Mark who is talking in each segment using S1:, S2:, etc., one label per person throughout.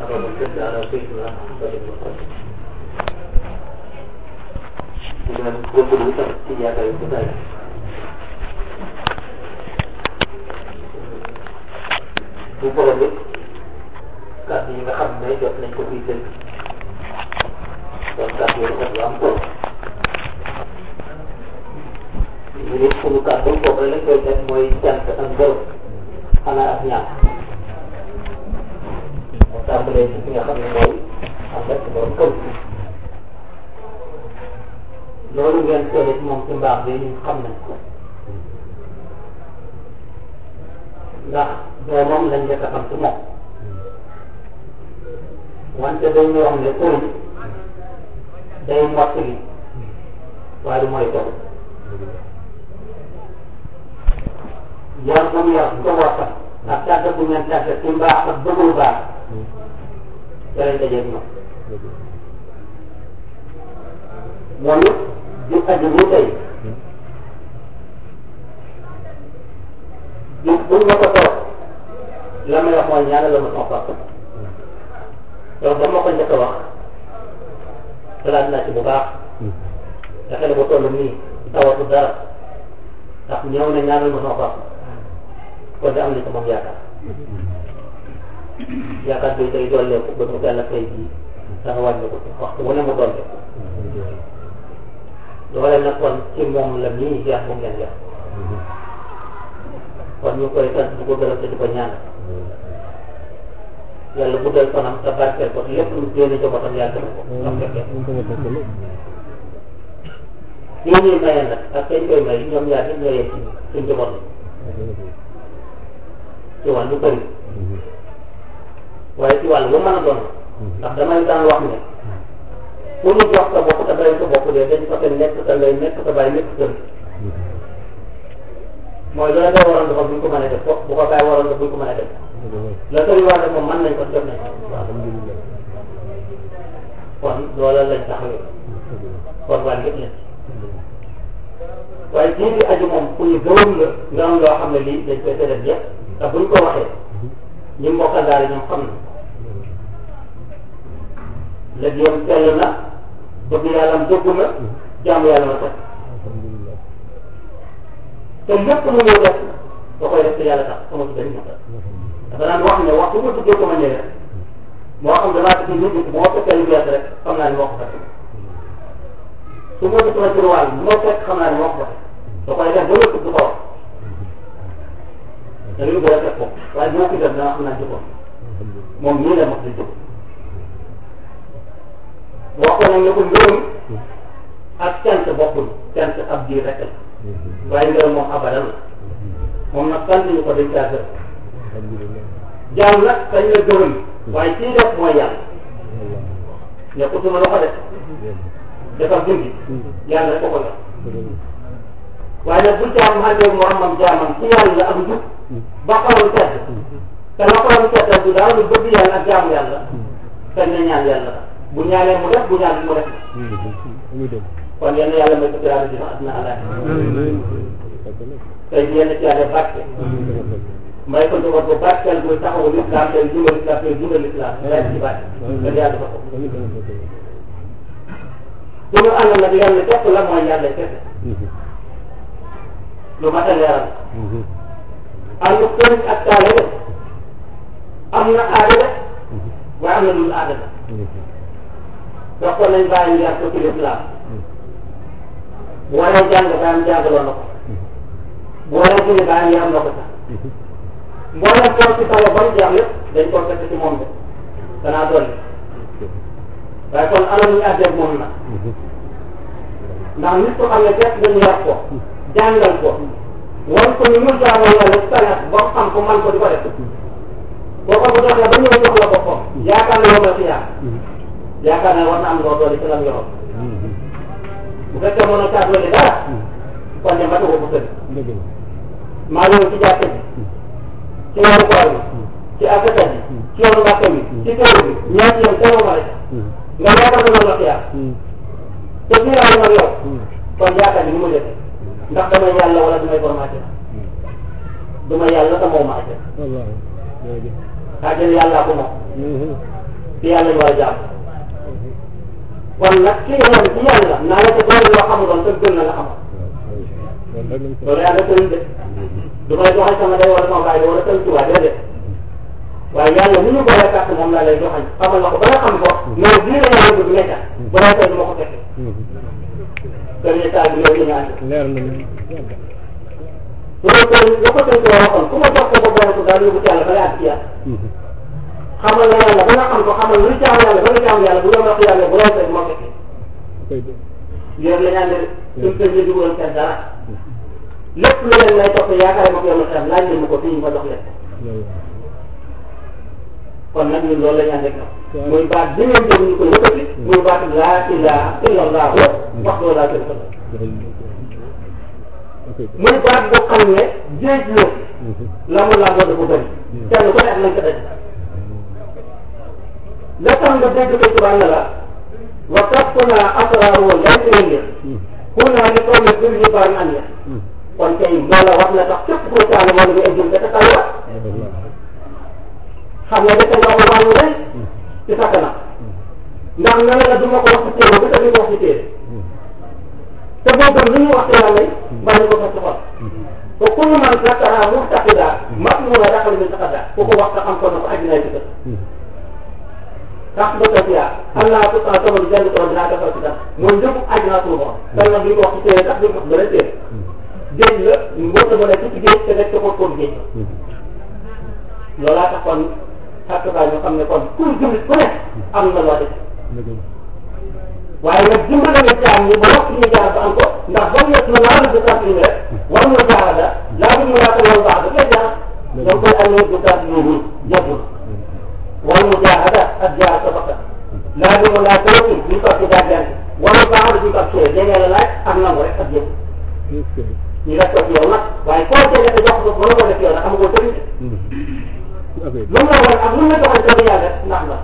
S1: اللهم صل على سيدنا محمد وسلم dengan betul-betul tiada yang benar. bu borom it kàddu yi nga xam ne jot nañ ko fii dégg donc kàddu yi rafet lu am solo ñu nit suñu kàddu foofu lañ koy def mooy cant ak ngërëm xanaa ak ñaan moo tàmbalee ci ki nga xam ne mooy am rek borom kër loolu ngeen seede ci moom ci mbaax bi ñu xam nañ ko ndax doomam lañ njëkk a xam ci moom wante dañuy wax ne sëriñ day mottali waaye du mooy tool yar bu mu yar ko waxtaan ak tàggat bu ngeen tàggat ci mbaax ak bëggul baax ca lañ dajeeg ñoom moom it di aju bu tey bis buñ ma ko toog la may wax mooy ñaanal la ma sama papa donc dama ko njëkk a wax xalaat naa ci bu baax te xale bu toll nii tawatu dara ndax ñëw na ñaanal ma sama papa kon de am na ci moom yaakaar yaakaar bi tey dolleeku ba mu gàll tey jii dana wàññi ko waxtu wu ne mu dolleeku loole nag kon ci moom la nii yàq bu ngeen yàq kon ñu koy sant di ko gërëm te di ko ñaanal yàlla guddal fanam te barkeel ko lépp lu génne njabootam yàlla def ko am fekkee kii ñuy maye nag ak kañ koy may ñoom ñaar ñëpp ñoo yem ci suñ njaboot ci wàllu bëri waaye ci wàllu bu mën a doon ndax damay daan wax ne ku ñu jox sa bopp te bàyyi sa bopp de dañ fa nekk te ngay nekk te bàyyi nekk kër mooy loolu nga waroon dafa buñ ko mën a def ko bu ko bàyyi waroon def buñ ko mën a def la sëriñ wax rek moom mën nañ ko def nañ ko waaw kon loola lañ taxawee kon wàll yëpp lañ waaye kii bi aju moom ku ñu gërëm la nga am loo xam ne lii dañ koy tëral yëpp te buñ ko waxee ñi mbokkal daal ñoom xam na léegi yow sell na bëgg yàlla dëgg na jaamu yàlla na sax te lépp lu ñuy def da koy def te yàlla tax sama ci benn dafa daan wax ne wax bu ma tuddee ko ma ñëwee moo xam damaa ci nit ñi bu ma fekkee lu bees rek xam naa ni moo ko fekk su ma def sama tiruwaal bu ma fekk xam naa ni moo ko fekk da koy def ba lépp du ko wax da ngay bëgg a fekk ko waaye bu ma ko def dana xam naa jëkkoon moom nii la mos di jóg wax ko nag ne ko ngërëm ak cant bokkul cant ab diir rek la waaye ngërëm moom abadan la moom nag sant ñu ko dañ caa gërëm jaam nag dañ la gërëm waaye kii def mooy yàlla nekkul suma loxo def defar dindi yàlla rek ko ko def waaye nag bu jaam xàndee moromam jaamam ci yàlla ak njub ba xolam sedd te la xolam sedd du daal lu bëgg yàlla ak jaamu yàlla kañ na ñaan yàlla bu ñaanee mu def bu ñaan mu def kon yenn yàlla may ko tiraada dina àddina àllaay tey yenn ci yàlla barke may ko njaboot bu barkeel buy taxawu lislaam tey dundal lislaam tey dundal lislaam lay ci barke te yàlla dafa ko suñu ànd nag yàlla képp la mooy yàlla kese lu mat a leeral ànd sëriñ ak taale de am na aada de waaye am na lu aada de dox ko nañ bàyyi ngi ak ko ci lislaam bu waree jàng baayam jàngaloo na ko bu waree julli baayam yaram na ko sax mboolem koo ci salo ba mu jeex lépp dañ koo fekk ci moom de danaa dolli waaye kon alal ñu àggeeg moom na ndax nit ko xam ne fekk dañu yar ko jàngal ko wan ko ñu mun jaamoo yàlla sañat ba xam ko man ko di ko def boo ko bu doxee ba ñëw jox la boppam yaakaar na yow la xiyaar yaakaar naa war na am loo doole ci lam yoroon bu fekkee mën a caa doole dara kon ne matu ko bu sëri maa ñëw ci jàkka ji ci weeru koor bi ci asaka ji ci yoonu mbàkk bi ci kër bi ñaati yoon teewoo ma rek nga yaakaar na loolu la xiyaar te xiyaar nag yow kon yaakaar ni mu defee ndax damay yàlla wala damay borom àjjana duma yàlla te moo ma àjjana àjjana yàllaa ko moom te yàlla ñu war a jàmm kon nag ki nga xam ci yàlla naa la ko doon loo xamuloon te gën na nga xam loolu yàlla sëriñ de du may joxañ sama day wala sama baay wala sëriñ Tuubaa déedéet waaye yàlla mu ñu boole kàtt moom laa lay joxañ xamal la ko ba nga xam ko mais lii la yàlla bëgg nekka bu lay tey du ma ko fekk premier saa bi loolu la ñu ànd
S2: leer na
S1: loolu kon la ko sëriñ Tuubaa waxoon ku ma jox ko ba boole ko daal yóbbu ci yàlla ba lay àgg ci yàlla xamal la yàlla ba nga xam ko xamal luy jaamu yàlla ba nga jaamu yàlla bu doon wax yàlla bu lay tey du ma fekk yéen la ñaan de suñ sëñ bi dugal seen dara lépp lu leen lay topp yaakaar ma ko yow xam laaj leen ma ko fii ma jox leen kon nag ñun loolu la ñu ànd ak ñoom muy baat bi ngeen dégg ñu ko yëkkati muy baat laa ilaha illallah wax doo laa kër muy baat boo xam ne géej la la mu làmboo dafa bëri kenn ku ne ak nañ ko daj la tax nga dégg ko tubaab ne la wa kasfuna asraaru laysa yëngu kunaa li qawmi birri bari an ya kon tey loola war na tax képp koo caale wala nga ejjul te taxaw la xam nga dafa nga wax wàllu rëy ci sa kanam ndax nga ne la du ma ko wax ci téere ba tey ko wax ci téere te boo gëm lu ñu wax ci yàlla yi mbaa ñu ko fa ci xol te ku ñu man zakara muxtaqida mat mu la daxal min taqada ku ko wax nga xam ko na ko àddina ci kër tax ba toog yaa xam naa tout temps sama jàng tool dinaa defal ci dara mooy njëkk àddina suñu borom dal na duñ ko wax ci téere tax duñ ko wax beneen téere géej la mbóota ba nekk ci géej te nekk ca ko géej loolaa tax kon xartukaa ñu xam ne kon kuy jullit ku ne am na loo def waaye nag dimbale nga jaam ñi ba wax ñu jaar ba am ko ndax ba mu nekk na laa du kat rek war nga jaarada laa du mu laata loolu baax da ngay jaar donc koy amee du kat yi jëful wal mu jaahada ak jaar sa bakkan laa du mu laa tawati ñu ko ci daajaan wala baax da ñu ko ci dégg la laaj ak nangu rek ak jëf ñu def ko ci yow nag waaye koo jege te jox ko mën ko def yow nag amagoo sëriñ lu mu la woon ak lu mu la joxoon dëgg yàlla ndax la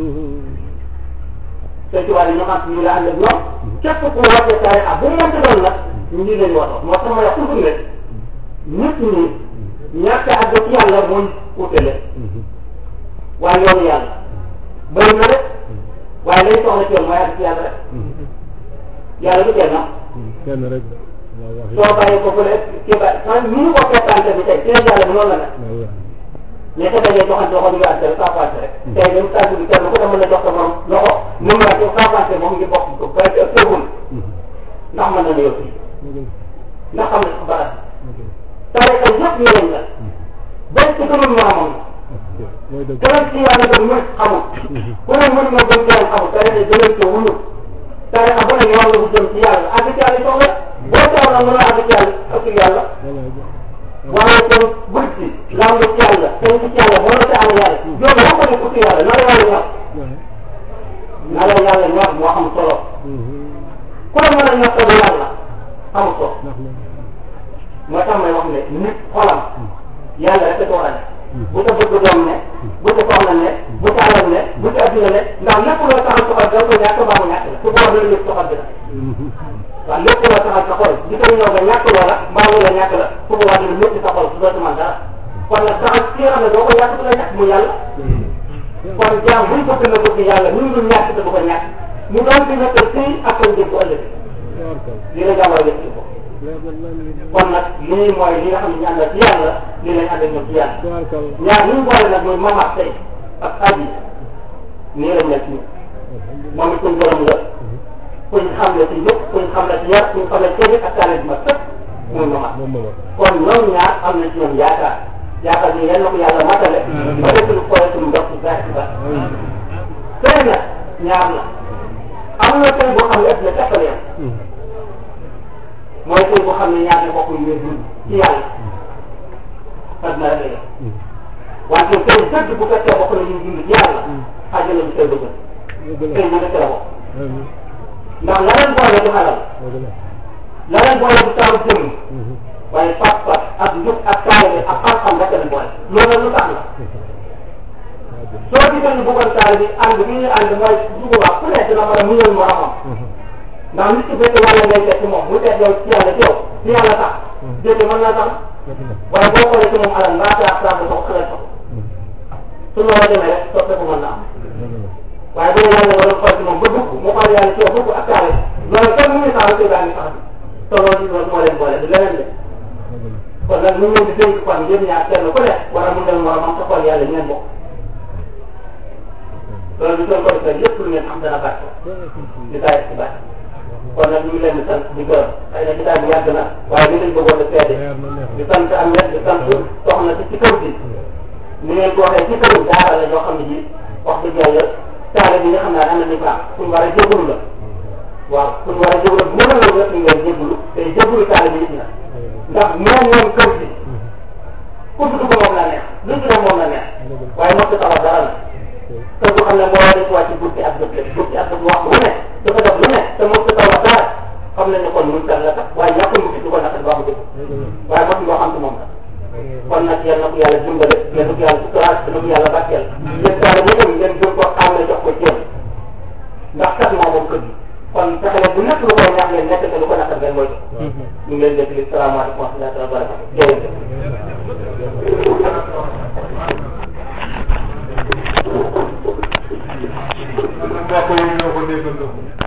S1: sëñ Tuubaa yi ñu xam ñu la ànd ak ñoom képp ku wàcce taarix ak bu mu mënti doon nag ñu ngi leen waxoon moo tax ma wax toujours ne nit ñi ñàkk a àgg ci yàlla mooy utale waaye yoonu yàlla bëri na rek waaye lay soxla ci yoon mooy àgg ci yàlla rek yàlla du kenn
S2: kenn rek
S1: soo bàyyi ko fële kii ba man ni ñu ko fekkante bi tey ci yàlla bi noonu la nag mais que dañuy joxante loxo ñu ngi àgg saa paase rek tey même tàggu bi kenn ku ne mën na jox sa morom loxo mën naa ko saa paase moom ngi bokk ko ba ca tëgul ndax mën na la yow fii ndax xam ne sax barat tariqa yëpp njëriñ la bañ ci gënul moromam keneen ci yàlla dem mën xamul ku ne mën na gën keneen xamul tariqa gënal ko wuyul tariqa bu ne yoon la bu jëm ci yàlla àgg ci yàlla soxla boo teew na mën a àgg ci yàlla ak yàlla waaye kon buñ ci lamb ci yàlla tey ci yàlla boo la am yàlla yow boo ko def ci yàlla na la yàlla ñor na la yàlla ñor moo am solo ku la mën a ñor ko yàlla am solo moo tax may wax ne nit xolam yàlla rek ko war a ne bu ko bëgg doom ne bu ko soxla ne bu ko alal ne bu ko adduna ne ndax lépp loo taxal soxal da ko ñàkk baa mu ñàkk la su boobaa dana yëg soxal bi la waaw lépp loo taxal sa xol di ko ñëw nga ñàkk loola mbaa mu la ñàkk la su boobaa dana métti sa xol su doo ci man dara kon nag saxal ki nga xam ne doo ko ñàkk du la ñàkk mu yàlla kon jaam buñ ko gën a bëgg yàlla ñu ngi ñàkk te du ko ñàkk mu doon fi nekk fii ak koy jëm bu ëllëg li la jàmmal def ko kon nag lii mooy li nga xam ne ñu àndal ci yàlla lii lañ àndal ñoom ci yàlla ñaar ñu boole nag mooy mamat tey ak aji nii lañ nekk nii moom it kuñ borom la kuñ xam la ci njëkk kuñ xam la ci yar kuñ xam la ci ak taale bi ma sëpp muy mamat kon ñoom ñaar am na ci ñoom yaakaar yaakaar ni yal na ko yàlla matale ba def lu koy suñu ndox ci saa ci ba tey nag ñaar la am na tey boo xam ne ëpp na teppale yam mooy tey boo xam ne ñaar ne bokk ñu dund ci yàlla fas na rek la wante tey dëgg bu fekkee bokk na ñu dund ci yàlla xajal na tey bëgg tey ñu nekk la bokk ndax la leen boole du xalal la leen boole du taaru jëmm waaye pas-pas ak njub ak taalibe ak xam-xam rek leen boole loolu lu tax la soo gisee ñu bëggoon taal bi ànd bi ñu ànd mooy dugubaa ku nekk dina mën a muñal moromam ndax nit ki fekk yàlla ngay teg ci moom mu teg yow ci yàlla ci yow ci yàlla tax jëfe mën naa tax waaye boo xoolee ci moom alal mbaa saa saa ba sox xale sox su loolu demee rek soppeeku mën na am yéen ñaar kenn ku ne war a mun dem moromam sa xol yàlla ngeen bokk loolu bi soo ko defee lépp lu ngeen am dana bàcc di taay ci bàcc kon nag ñu ngi leen di sant di gërëm xëy na jotaay bi yàgg na waaye li lañ bëggoon a seede di sant am net di sant soxna si ci kër gi ni ngeen ko waxee ci këru daara la ñoo xam ne ji wax dëgg yàlla taale bi nga xam naa am na différence fu ñu war a jégalu la waaw fu ñu war a jégalu bu mën a loolu rek ñu ngeen jégalu te jégalu taale bi it na ndax moom moom kër gi ku tudd ko moom la neex lu ci def moom la neex waaye mos a taxaw dara la te bu xam ne moo war a def wàcc guddi ak bët guddi ak bët wax lu ne dafa def lu ne te mos a taxaw dara xam nañ ne kon mun tar la tax waaye ñàkkul mu ci du ko naqari ba mu dëgg waaye mos nga xam ci moom la kon nag yal na ko yàlla dimbale yal na ko yàlla suturaat yal na ko yàlla bàcceel yéen daal ñu dem ngeen jël ko xam ne jox ko ceeb ndax kat moo moom kër gi kon fexe leen bu nekk lu koy ñaax ngeen nekk te lu ko naqar ngeen mooy ñu ngi leen dégg li salaamaaleykum wa rahmatulah wa barakatu jërëjëf
S2: mbokk yi ñoo ko déggandoo